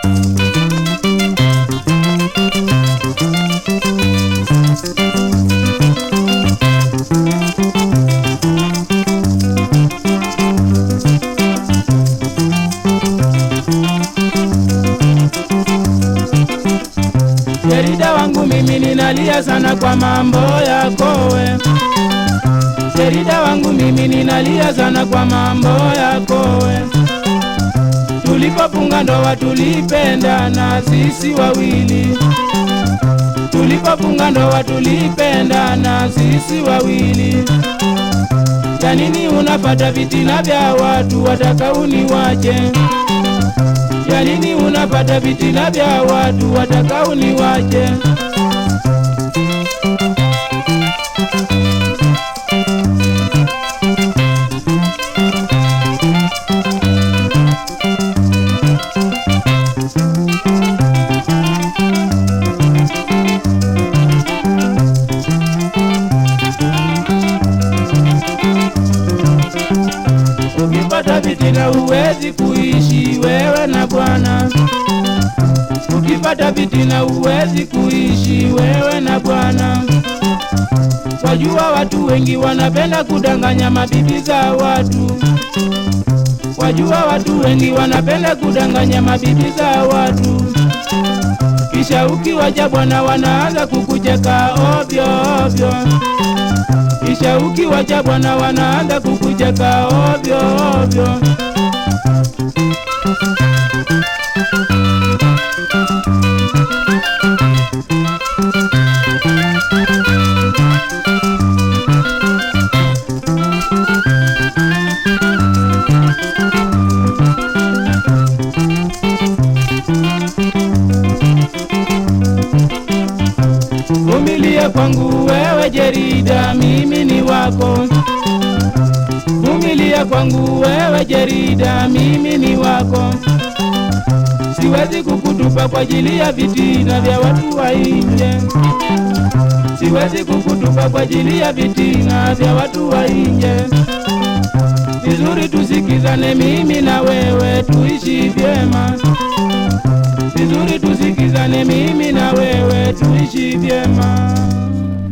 Sherida wangu mimi ninalia sana kwa mambo yako we. Sherida wangu mimi ninalia sana kwa mambo yako we. Tulipofunga ndoa tulipendana sisi wawili. Tulipofunga ndoa tulipendana sisi wawili. Ya nini unapata vitina vya watu wataka uniwache? Ya nini unapata vitina vya watu wataka uniwache? Ukipata vitina huwezi kuishi wewe na Bwana. Ukipata vitina huwezi kuishi wewe na Bwana. Wajua watu wengi wanapenda kudanganya mabibi za watu. Wajua watu wengi wanapenda kudanganya mabibi za watu. Kisha ukiwaja Bwana wanaanza kukucheka ovyo ovyo. Kisha ukiwacha Bwana wanaanza kukucheka ovyo ovyo. Vumilia kwangu wewe Jerida, mimi ni wako. Vumilia kwangu wewe Jerida, mimi ni wako. Siwezi kukutupa kwa ajili ya vitina vya watu wa nje. Siwezi kukutupa kwa ajili ya vitina vya watu wa nje. Vizuri tusikizane mimi na wewe tuishi vyema. Vizuri tusikizane mimi na wewe tuishi vyema.